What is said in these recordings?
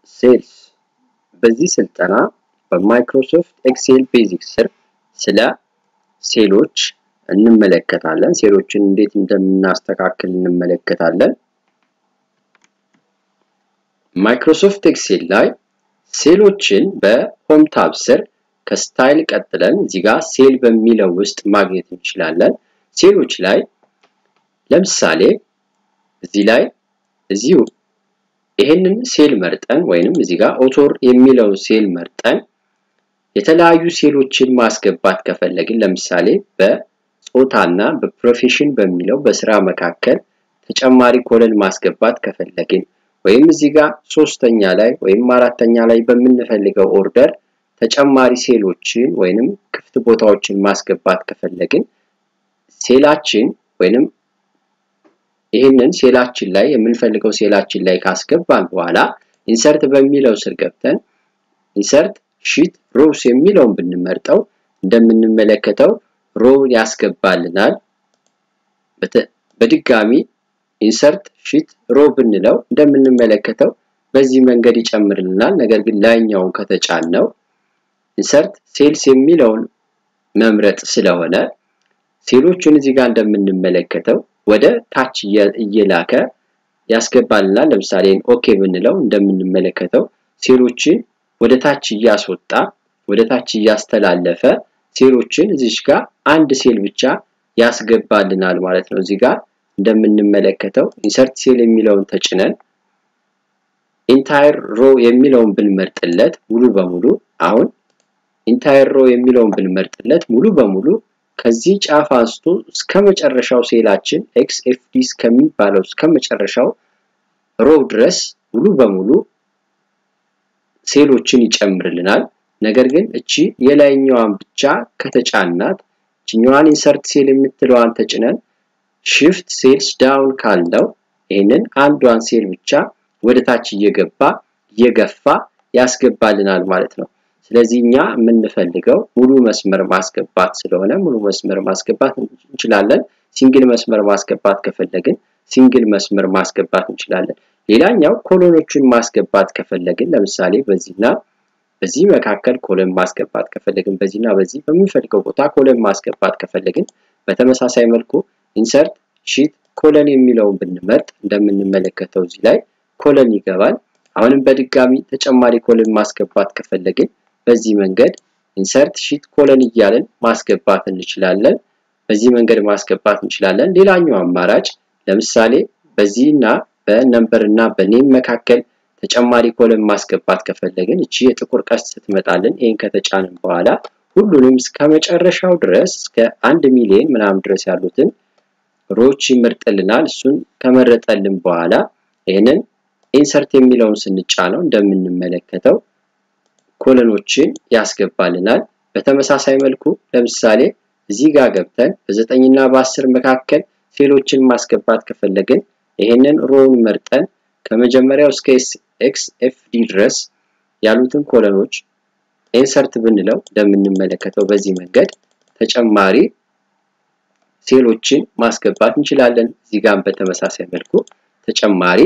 ሴልስ በዚህ ስልጠና በማይክሮሶፍት ኤክሴል ቤዚክስ ስር ስለ ሴሎች እንመለከታለን። ሴሎችን እንዴት እንደምናስተካክል እንመለከታለን። ማይክሮሶፍት ኤክሴል ላይ ሴሎችን በሆም ታብ ስር ከስታይል ቀጥለን እዚህ ጋር ሴል በሚለው ውስጥ ማግኘት እንችላለን። ሴሎች ላይ ለምሳሌ እዚህ ላይ እዚሁ ይሄንን ሴል መርጠን ወይንም እዚህ ጋር ኦቶር የሚለው ሴል መርጠን የተለያዩ ሴሎችን ማስገባት ከፈለግን ለምሳሌ በጾታና በፕሮፌሽን በሚለው በስራ መካከል ተጨማሪ ኮለን ማስገባት ከፈለግን ወይም እዚህ ጋር ሶስተኛ ላይ ወይም አራተኛ ላይ በምንፈልገው ኦርደር ተጨማሪ ሴሎችን ወይንም ክፍት ቦታዎችን ማስገባት ከፈለግን ሴላችን ወይንም ይህንን ሴላችን ላይ የምንፈልገው ሴላችን ላይ ካስገባን በኋላ ኢንሰርት በሚለው ስር ገብተን ኢንሰርት ሺት ሮውስ የሚለውን ብንመርጠው እንደምንመለከተው ሮው ያስገባልናል። በድጋሚ ኢንሰርት ሺት ሮ ብንለው እንደምንመለከተው በዚህ መንገድ ይጨምርልናል። ነገር ግን ላይኛውን ከተጫን ነው ኢንሰርት ሴልስ የሚለውን መምረጥ ስለሆነ ሴሎቹን እዚህ ጋር እንደምንመለከተው ወደ ታች እየላከ ያስገባልናል። ለምሳሌ ኦኬ ብንለው እንደምንመለከተው ሴሎችን ወደ ታች እያስወጣ ወደ ታች እያስተላለፈ ሴሎችን እዚች ጋር አንድ ሴል ብቻ ያስገባልናል ማለት ነው። እዚህ ጋር እንደምንመለከተው ኢንሰርት ሴል የሚለውን ተጭነን ኢንታየር ሮ የሚለውን ብንመርጥለት ሙሉ በሙሉ አሁን ኢንታየር ሮ የሚለውን ብንመርጥለት ሙሉ በሙሉ ከዚህ ጫፍ አንስቶ እስከ መጨረሻው ሴላችን ኤክስ ኤፍ ዲ እስከሚባለው እስከ መጨረሻው ሮ ድረስ ሙሉ በሙሉ ሴሎችን ይጨምርልናል። ነገር ግን እቺ የላይኛዋን ብቻ ከተጫናት እችኛዋን ኢንሰርት ሴል የምትለዋን ተጭነን ሽፍት ሴልስ ዳውን ካልነው ይህንን አንዷን ሴል ብቻ ወደ ታች እየገባ እየገፋ ያስገባልናል ማለት ነው። ስለዚህ እኛ የምንፈልገው ሙሉ መስመር ማስገባት ስለሆነ ሙሉ መስመር ማስገባት እንችላለን። ሲንግል መስመር ማስገባት ከፈለግን ሲንግል መስመር ማስገባት እንችላለን። ሌላኛው ኮሎኖቹን ማስገባት ከፈለግን ለምሳሌ በዚህና በዚህ መካከል ኮለን ማስገባት ከፈለግን በዚህና በዚህ በምንፈልገው ቦታ ኮለን ማስገባት ከፈለግን በተመሳሳይ መልኩ ኢንሰርት ሺት ኮለን የሚለውን ብንመርጥ እንደምንመለከተው እዚህ ላይ ኮለን ይገባል። አሁንም በድጋሚ ተጨማሪ ኮለን ማስገባት ከፈለግን በዚህ መንገድ ኢንሰርት ሺት ኮለን እያለን ማስገባት እንችላለን። በዚህ መንገድ ማስገባት እንችላለን። ሌላኛው አማራጭ ለምሳሌ በዚህና በነምበር እና በኔም መካከል ተጨማሪ ኮለን ማስገባት ከፈለግን እቺ የጥቁር ቀስት ስትመጣልን ይህን ከተጫንን በኋላ ሁሉንም እስከ መጨረሻው ድረስ እስከ አንድ ሚሊዮን ምናምን ድረስ ያሉትን ሮች ይመርጥልናል። እሱን ከመረጠልን በኋላ ይህንን ኢንሰርት የሚለውን ስንጫነው እንደምንመለከተው ኮለኖችን ያስገባልናል። በተመሳሳይ መልኩ ለምሳሌ እዚህ ጋር ገብተን በዘጠኝና በአስር መካከል ሴሎችን ማስገባት ከፈለግን ይህንን ሮውን መርጠን ከመጀመሪያው እስከ ኤክስ ኤፍ ዲ ድረስ ያሉትን ኮለኖች ኢንሰርት ብንለው እንደምንመለከተው በዚህ መንገድ ተጨማሪ ሴሎችን ማስገባት እንችላለን። እዚህ ጋር በተመሳሳይ መልኩ ተጨማሪ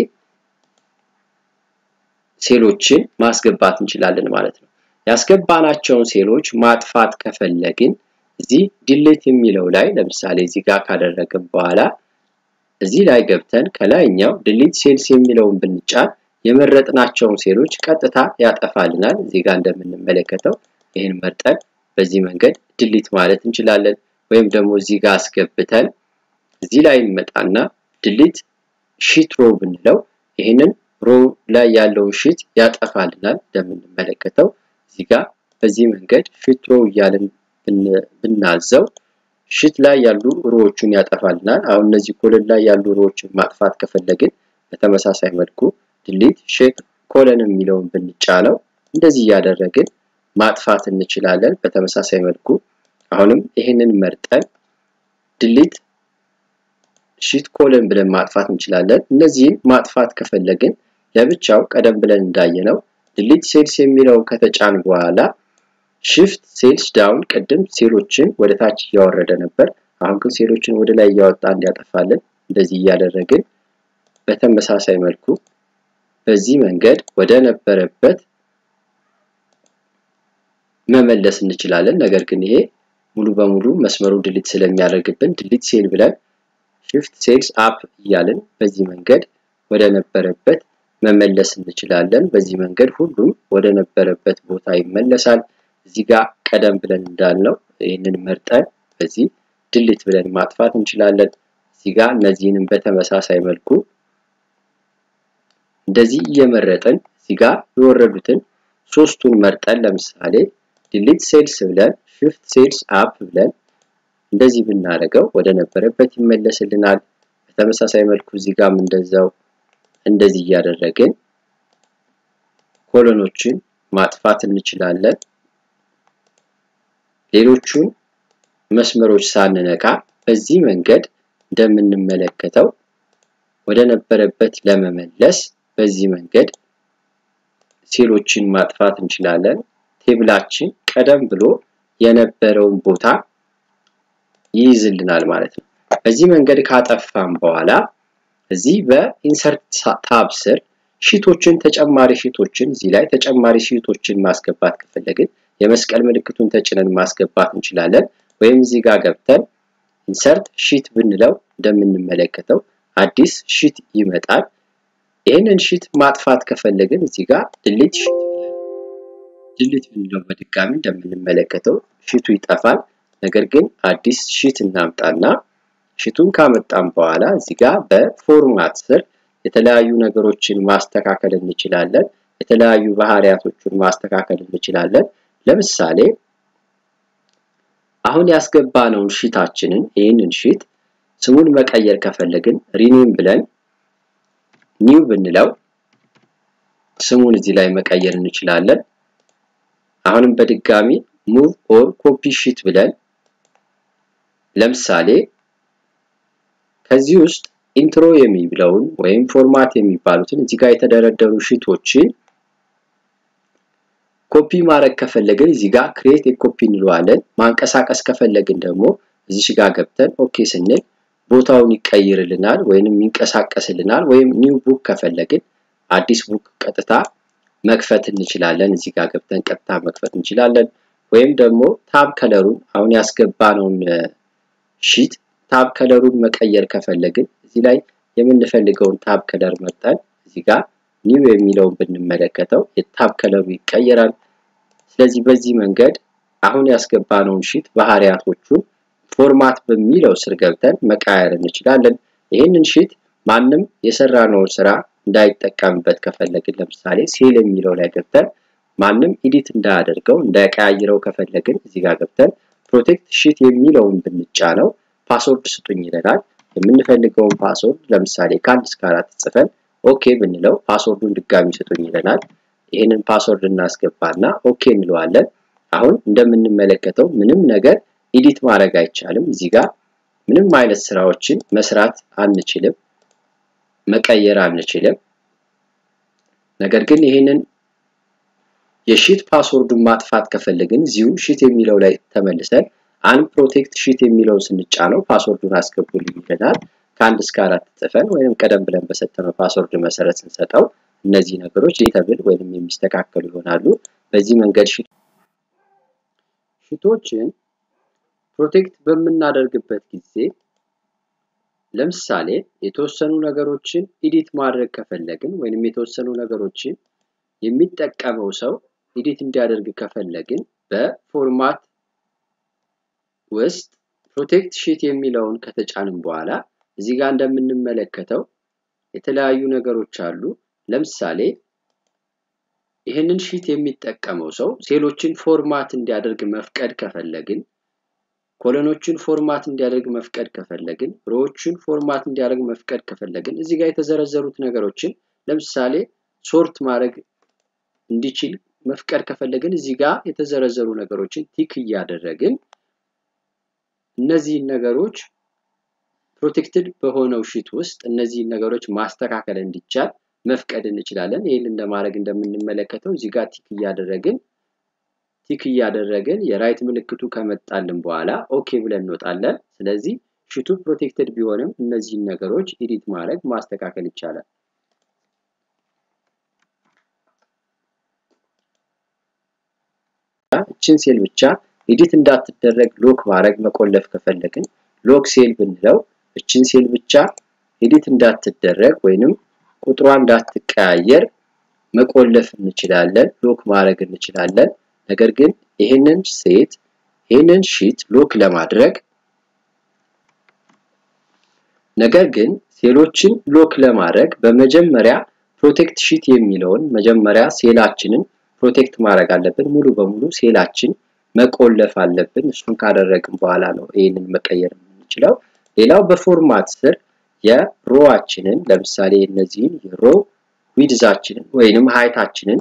ሴሎችን ማስገባት እንችላለን ማለት ነው። ያስገባናቸውን ሴሎች ማጥፋት ከፈለግን እዚህ ዲሌት የሚለው ላይ ለምሳሌ እዚህ ጋር ካደረግን በኋላ እዚህ ላይ ገብተን ከላይኛው ዲሊት ሴልስ የሚለውን ብንጫን የመረጥናቸውን ሴሎች ቀጥታ ያጠፋልናል። እዚህ ጋር እንደምንመለከተው ይህን መርጠን በዚህ መንገድ ዲሊት ማለት እንችላለን። ወይም ደግሞ እዚህ ጋር አስገብተን እዚህ ላይ እንመጣና ዲሊት ሺት ሮ ብንለው ይህንን ሮ ላይ ያለውን ሺት ያጠፋልናል። እንደምንመለከተው እዚህ ጋር በዚህ መንገድ ሺት ሮ እያልን ብናዘው ሽት ላይ ያሉ ሮዎቹን ያጠፋልናል። አሁን እነዚህ ኮለን ላይ ያሉ ሮዎችን ማጥፋት ከፈለግን በተመሳሳይ መልኩ ድሊት ሼክ ኮለን የሚለውን ብንጫነው እንደዚህ እያደረግን ማጥፋት እንችላለን። በተመሳሳይ መልኩ አሁንም ይህንን መርጠን ድሊት ሺት ኮለን ብለን ማጥፋት እንችላለን። እነዚህን ማጥፋት ከፈለግን ለብቻው ቀደም ብለን እንዳየነው ድሊት ሴልስ የሚለውን ከተጫን በኋላ ሽፍት ሴልስ ዳውን ቅድም ሴሎችን ወደ ታች እያወረደ ነበር። አሁን ግን ሴሎችን ወደ ላይ እያወጣ እንዲያጠፋልን እንደዚህ እያደረግን በተመሳሳይ መልኩ በዚህ መንገድ ወደ ነበረበት መመለስ እንችላለን። ነገር ግን ይሄ ሙሉ በሙሉ መስመሩን ድሊት ስለሚያደርግብን ድሊት ሴል ብለን ሽፍት ሴልስ አፕ እያልን በዚህ መንገድ ወደ ነበረበት መመለስ እንችላለን። በዚህ መንገድ ሁሉም ወደ ነበረበት ቦታ ይመለሳል። እዚህ ጋር ቀደም ብለን እንዳልነው ይህንን መርጠን በዚህ ድሊት ብለን ማጥፋት እንችላለን። እዚህ ጋር እነዚህንም በተመሳሳይ መልኩ እንደዚህ እየመረጥን እዚህ ጋር የወረዱትን ሶስቱን መርጠን ለምሳሌ ዲሊት ሴልስ ብለን ሽፍት ሴልስ አፕ ብለን እንደዚህ ብናደርገው ወደ ነበረበት ይመለስልናል። በተመሳሳይ መልኩ እዚህ ጋርም እንደዛው እንደዚህ እያደረግን ኮሎኖችን ማጥፋት እንችላለን። ሌሎቹን መስመሮች ሳንነካ በዚህ መንገድ እንደምንመለከተው ወደ ነበረበት ለመመለስ በዚህ መንገድ ሴሎችን ማጥፋት እንችላለን። ቴብላችን ቀደም ብሎ የነበረውን ቦታ ይይዝልናል ማለት ነው። በዚህ መንገድ ካጠፋም በኋላ እዚህ በኢንሰርት ታብ ስር ሺቶችን ተጨማሪ ሺቶችን እዚህ ላይ ተጨማሪ ሺቶችን ማስገባት ከፈለግን የመስቀል ምልክቱን ተጭነን ማስገባት እንችላለን። ወይም እዚህ ጋር ገብተን ኢንሰርት ሺት ብንለው እንደምንመለከተው አዲስ ሺት ይመጣል። ይህንን ሺት ማጥፋት ከፈለግን እዚህ ጋር ድሊት ሺት ድሊት ብንለው በድጋሚ እንደምንመለከተው ሺቱ ይጠፋል። ነገር ግን አዲስ ሺት እናምጣና ሺቱን ካመጣን በኋላ እዚህ ጋር በፎርማት ስር የተለያዩ ነገሮችን ማስተካከል እንችላለን። የተለያዩ ባህሪያቶችን ማስተካከል እንችላለን። ለምሳሌ አሁን ያስገባነውን ሺታችንን ይህንን ሺት ስሙን መቀየር ከፈለግን ሪኔም ብለን ኒው ብንለው ስሙን እዚህ ላይ መቀየር እንችላለን። አሁንም በድጋሚ ሙቭ ኦር ኮፒ ሺት ብለን ለምሳሌ ከዚህ ውስጥ ኢንትሮ የሚለውን ወይም ፎርማት የሚባሉትን እዚህ ጋር የተደረደሩ ሺቶችን ኮፒ ማድረግ ከፈለግን እዚህ ጋር ክሬት የኮፒ እንለዋለን። ማንቀሳቀስ ከፈለግን ደግሞ እዚህ ጋር ገብተን ኦኬ ስንል ቦታውን ይቀይርልናል ወይንም ይንቀሳቀስልናል። ወይም ኒው ቡክ ከፈለግን አዲስ ቡክ ቀጥታ መክፈት እንችላለን። እዚህ ጋር ገብተን ቀጥታ መክፈት እንችላለን። ወይም ደግሞ ታብ ከለሩን አሁን ያስገባነውን ሺት ታብ ከለሩን መቀየር ከፈለግን እዚህ ላይ የምንፈልገውን ታብ ከለር መርጠን እዚህ ጋር ኒው የሚለውን ብንመለከተው የታብ ከለሩ ይቀየራል። ስለዚህ በዚህ መንገድ አሁን ያስገባነውን ሺት ባህሪያቶቹን ፎርማት በሚለው ስር ገብተን መቃየር እንችላለን። ይህንን ሺት ማንም የሰራነውን ስራ እንዳይጠቀምበት ከፈለግን ለምሳሌ ሴል የሚለው ላይ ገብተን ማንም ኢዲት እንዳያደርገው እንዳይቀያይረው ከፈለግን እዚህ ጋር ገብተን ፕሮቴክት ሺት የሚለውን ብንጫነው ፓስወርድ ስጡኝ ይለናል። የምንፈልገውን ፓስወርድ ለምሳሌ ከአንድ እስከ አራት ጽፈን ኦኬ ብንለው ፓስወርዱን ድጋሚ ስጡኝ ይለናል። ይህንን ፓስወርድ እናስገባና ኦኬ እንለዋለን። አሁን እንደምንመለከተው ምንም ነገር ኢዲት ማድረግ አይቻልም። እዚህ ጋር ምንም አይነት ስራዎችን መስራት አንችልም፣ መቀየር አንችልም። ነገር ግን ይህንን የሺት ፓስወርዱን ማጥፋት ከፈለግን እዚሁ ሺት የሚለው ላይ ተመልሰን አን ፕሮቴክት ሺት የሚለውን ስንጫነው ፓስወርዱን አስገቡልኝ ይለናል። ከአንድ እስከ አራት ጽፈን ወይም ቀደም ብለን በሰጠነው ፓስወርድ መሰረት ስንሰጠው እነዚህ ነገሮች ዲተብል ወይም የሚስተካከሉ ይሆናሉ። በዚህ መንገድ ሺቶችን ፕሮቴክት በምናደርግበት ጊዜ ለምሳሌ የተወሰኑ ነገሮችን ኢዲት ማድረግ ከፈለግን ወይንም የተወሰኑ ነገሮችን የሚጠቀመው ሰው ኢዲት እንዲያደርግ ከፈለግን በፎርማት ውስጥ ፕሮቴክት ሺት የሚለውን ከተጫንም በኋላ እዚህ ጋር እንደምንመለከተው የተለያዩ ነገሮች አሉ። ለምሳሌ ይህንን ሺት የሚጠቀመው ሰው ሴሎችን ፎርማት እንዲያደርግ መፍቀድ ከፈለግን፣ ኮሎኖችን ፎርማት እንዲያደርግ መፍቀድ ከፈለግን፣ ሮዎችን ፎርማት እንዲያደርግ መፍቀድ ከፈለግን እዚህ ጋር የተዘረዘሩት ነገሮችን ለምሳሌ ሶርት ማድረግ እንዲችል መፍቀድ ከፈለግን እዚህ ጋር የተዘረዘሩ ነገሮችን ቲክ እያደረግን እነዚህን ነገሮች ፕሮቴክትድ በሆነው ሺት ውስጥ እነዚህን ነገሮች ማስተካከል እንዲቻል መፍቀድ እንችላለን። ይህን እንደማድረግ እንደምንመለከተው እዚህ ጋር ቲክ እያደረግን ቲክ እያደረግን የራይት ምልክቱ ከመጣልን በኋላ ኦኬ ብለን እንወጣለን። ስለዚህ ሺቱ ፕሮቴክትድ ቢሆንም እነዚህን ነገሮች ኢዲት ማድረግ ማስተካከል ይቻላል። እችን ሴል ብቻ ኤዲት እንዳትደረግ ሎክ ማድረግ መቆለፍ ከፈለግን ሎክ ሴል ብንለው እችን ሴል ብቻ ኤዲት እንዳትደረግ ወይንም ቁጥሯ እንዳትቀያየር መቆለፍ እንችላለን፣ ሎክ ማድረግ እንችላለን። ነገር ግን ይህንን ሴት ይህንን ሺት ሎክ ለማድረግ ነገር ግን ሴሎችን ሎክ ለማድረግ በመጀመሪያ ፕሮቴክት ሺት የሚለውን መጀመሪያ ሴላችንን ፕሮቴክት ማድረግ አለብን። ሙሉ በሙሉ ሴላችን መቆለፍ አለብን። እሱን ካደረግን በኋላ ነው ይህንን መቀየር የምንችለው። ሌላው በፎርማት ስር የሮዋችንን ለምሳሌ እነዚህን የሮ ዊድዛችንን ወይንም ሃይታችንን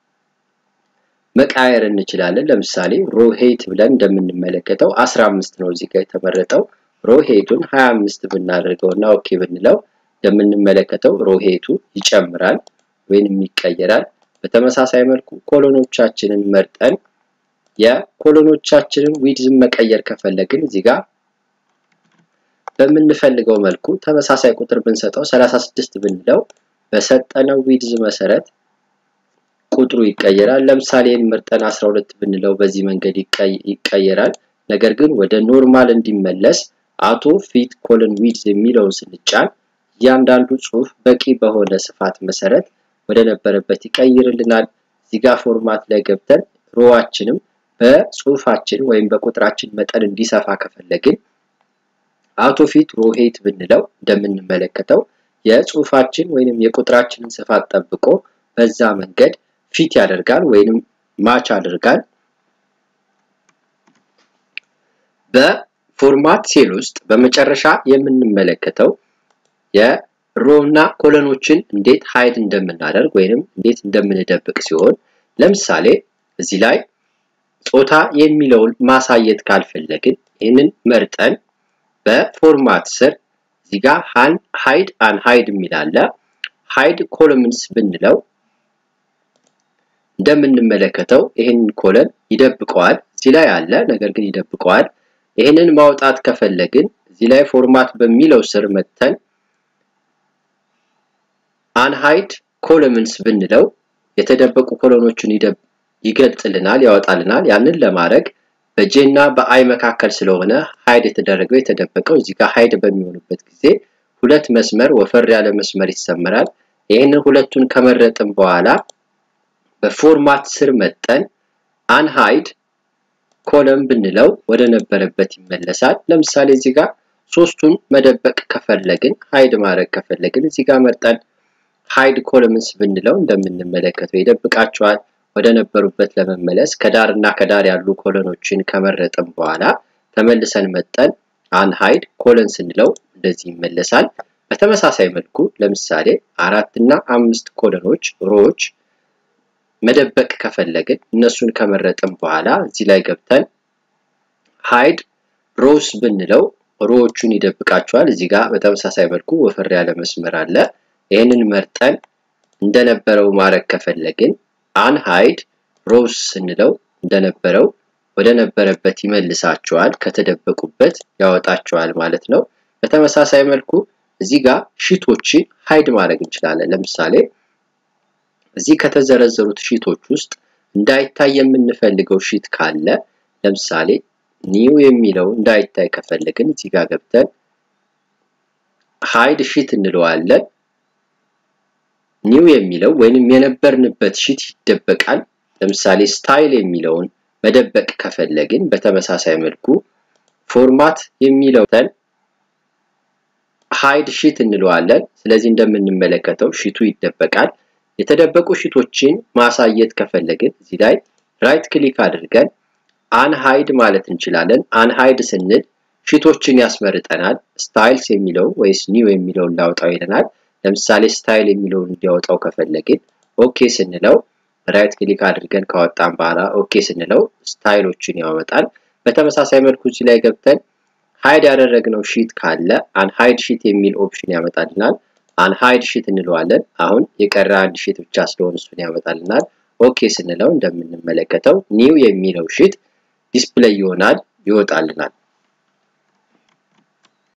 መቃየር እንችላለን። ለምሳሌ ሮ ሄይት ብለን እንደምንመለከተው 15 ነው እዚህ ጋር የተመረጠው። ሮ ሄይቱን 25 ብናደርገው እና ኦኬ ብንለው እንደምንመለከተው ሮ ሄይቱ ይጨምራል ወይንም ይቀየራል። በተመሳሳይ መልኩ ኮሎኖቻችንን መርጠን የኮሎኖቻችንን ዊድዝን መቀየር ከፈለግን እዚህ ጋር በምንፈልገው መልኩ ተመሳሳይ ቁጥር ብንሰጠው 36 ብንለው በሰጠነው ዊድዝ መሰረት ቁጥሩ ይቀየራል። ለምሳሌ ምርጠን 12 ብንለው በዚህ መንገድ ይቀየራል። ነገር ግን ወደ ኖርማል እንዲመለስ አቶ ፊት ኮለን ዊድዝ የሚለውን ስንጫን እያንዳንዱ ጽሁፍ በቂ በሆነ ስፋት መሰረት ወደ ነበረበት ይቀይርልናል። እዚጋ ፎርማት ላይ ገብተን ሮዋችንም በጽሁፋችን ወይም በቁጥራችን መጠን እንዲሰፋ ከፈለግን አውቶ ፊት ሮ ሄይት ብንለው እንደምንመለከተው የጽሁፋችን ወይንም የቁጥራችንን ስፋት ጠብቆ በዛ መንገድ ፊት ያደርጋል ወይንም ማች ያደርጋል። በፎርማት ሴል ውስጥ በመጨረሻ የምንመለከተው የሮ እና ኮለኖችን እንዴት ሃይድ እንደምናደርግ ወይንም እንዴት እንደምንደብቅ ሲሆን ለምሳሌ እዚህ ላይ ጾታ የሚለውን ማሳየት ካልፈለግን ይህንን መርጠን በፎርማት ስር እዚህ ጋር ሃይድ አን ሃይድ የሚል አለ። ሃይድ ኮለምንስ ብንለው እንደምንመለከተው ይህንን ኮለን ይደብቀዋል። እዚህ ላይ አለ፣ ነገር ግን ይደብቀዋል። ይህንን ማውጣት ከፈለግን እዚህ ላይ ፎርማት በሚለው ስር መተን አንሃይድ ኮለምንስ ብንለው የተደበቁ ኮሎኖችን ይገልጽልናል፣ ያወጣልናል። ያንን ለማድረግ በጄ እና በአይ መካከል ስለሆነ ሃይድ የተደረገው የተደበቀው እዚህ ጋር ሃይድ በሚሆኑበት ጊዜ ሁለት መስመር ወፈር ያለ መስመር ይሰመራል። ይህንን ሁለቱን ከመረጥን በኋላ በፎርማት ስር መጠን አንሃይድ ኮለም ብንለው ወደ ነበረበት ይመለሳል። ለምሳሌ እዚህ ጋር ሶስቱን መደበቅ ከፈለግን ሃይድ ማድረግ ከፈለግን እዚህ ጋር መርጠን ሃይድ ኮለምንስ ብንለው እንደምንመለከተው ይደብቃቸዋል። ወደ ነበሩበት ለመመለስ ከዳር እና ከዳር ያሉ ኮለኖችን ከመረጥን በኋላ ተመልሰን መጠን አንሃይድ ኮለን ስንለው እንደዚህ ይመለሳል። በተመሳሳይ መልኩ ለምሳሌ አራት እና አምስት ኮለኖች ሮዎች መደበቅ ከፈለግን እነሱን ከመረጥን በኋላ እዚህ ላይ ገብተን ሃይድ ሮስ ብንለው ሮዎቹን ይደብቃቸዋል። እዚህ ጋር በተመሳሳይ መልኩ ወፈር ያለ መስመር አለ። ይህንን መርጠን እንደነበረው ማድረግ ከፈለግን አንሃይድ ሮስ ስንለው እንደነበረው ወደ ነበረበት ይመልሳቸዋል፣ ከተደበቁበት ያወጣቸዋል ማለት ነው። በተመሳሳይ መልኩ እዚህ ጋር ሺቶችን ሃይድ ማድረግ እንችላለን። ለምሳሌ እዚህ ከተዘረዘሩት ሺቶች ውስጥ እንዳይታይ የምንፈልገው ሺት ካለ ለምሳሌ ኒው የሚለው እንዳይታይ ከፈለግን እዚህ ጋር ገብተን ሃይድ ሺት እንለዋለን። ኒው የሚለው ወይንም የነበርንበት ሺት ይደበቃል። ለምሳሌ ስታይል የሚለውን መደበቅ ከፈለግን በተመሳሳይ መልኩ ፎርማት የሚለውን ሃይድ ሺት እንለዋለን። ስለዚህ እንደምንመለከተው ሺቱ ይደበቃል። የተደበቁ ሺቶችን ማሳየት ከፈለግን እዚህ ላይ ራይት ክሊክ አድርገን አንሃይድ ማለት እንችላለን። አንሃይድ ስንል ሺቶችን ያስመርጠናል። ስታይልስ የሚለው ወይስ ኒው የሚለውን ላውጣው ይለናል። ለምሳሌ ስታይል የሚለውን እንዲያወጣው ከፈለግን ኦኬ ስንለው ራይት ክሊክ አድርገን ካወጣን በኋላ ኦኬ ስንለው ስታይሎችን ያወጣል። በተመሳሳይ መልኩ እዚህ ላይ ገብተን ሃይድ ያደረግነው ሺት ካለ አንሃይድ ሺት የሚል ኦፕሽን ያመጣልናል። አንሃይድ ሺት እንለዋለን። አሁን የቀረ አንድ ሺት ብቻ ስለሆነ እሱን ያመጣልናል። ኦኬ ስንለው እንደምንመለከተው ኒው የሚለው ሺት ዲስፕሌይ ይሆናል፣ ይወጣልናል።